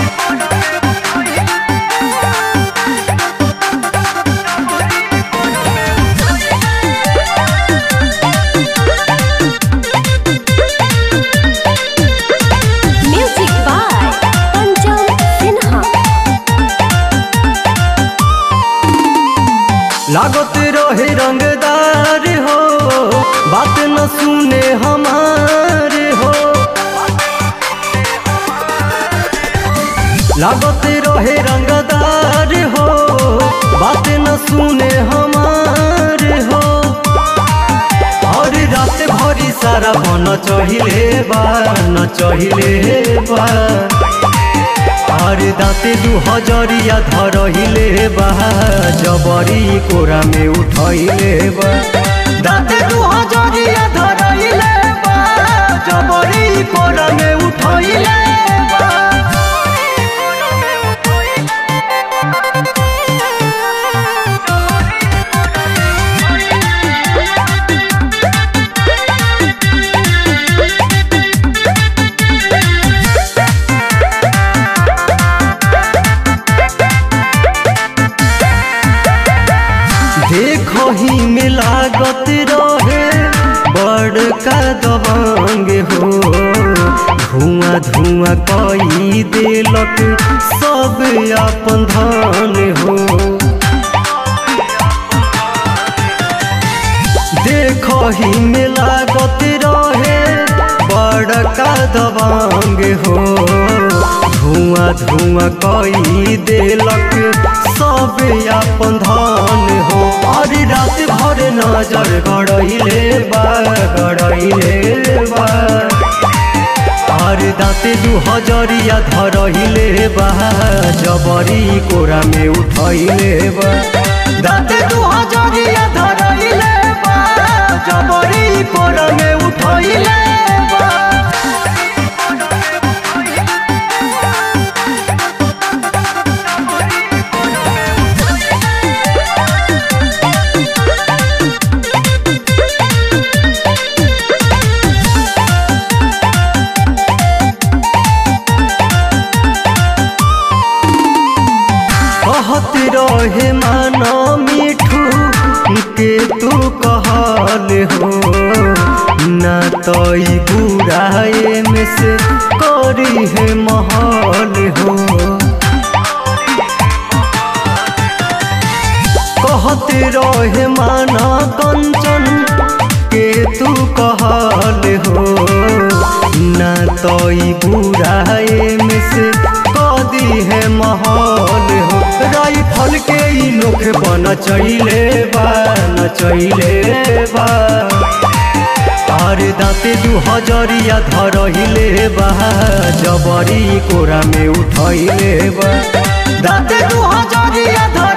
Music by Pancham Sinha. लागत रहे रंगदार हो बात न सुने हमारे हो लागत रहे रंगदार हो बात न सुने हमारे हो और रात भरी सारा बन चहिले बा न चहिले बा আর দাঁতে দু হজরিয়া ধরহিলে বা জবরি কোরা মে উঠইলে বা দাঁতে দু হজরিয়া ধরহিলে বা জবরি কোরা মে উঠইলে বা देखो ही में लागत रहे बड़का दबंग हो धुआं धुआं कई देलक सब अपन धन हो देखो ही में लागत रहे बड़का दबंग हो धुआं धुआं कई देलक सब अपन धन हो और रात भर नजर गड़ैले बा गड़ैले बा और दाँते दू हजरिया धरहिले बा जबरी कोरा में उठैले बा दाँते दू हजरिया धरहिले बा जबरी कोरा में उठैले बा कहत रहे माना मिठू के तू कहल हो ना तई बुराए में से करी है महल हो कहत रहे माना कंचन के तू कहल हो ना तई बुराए में से कदी है महल हो राइफल के ई नोख बन चैले बा न चैले बा और दाँते दू हजरिया धरहिले बा जबरी कोरा में उठैले बा दाँते दू हजरिया धर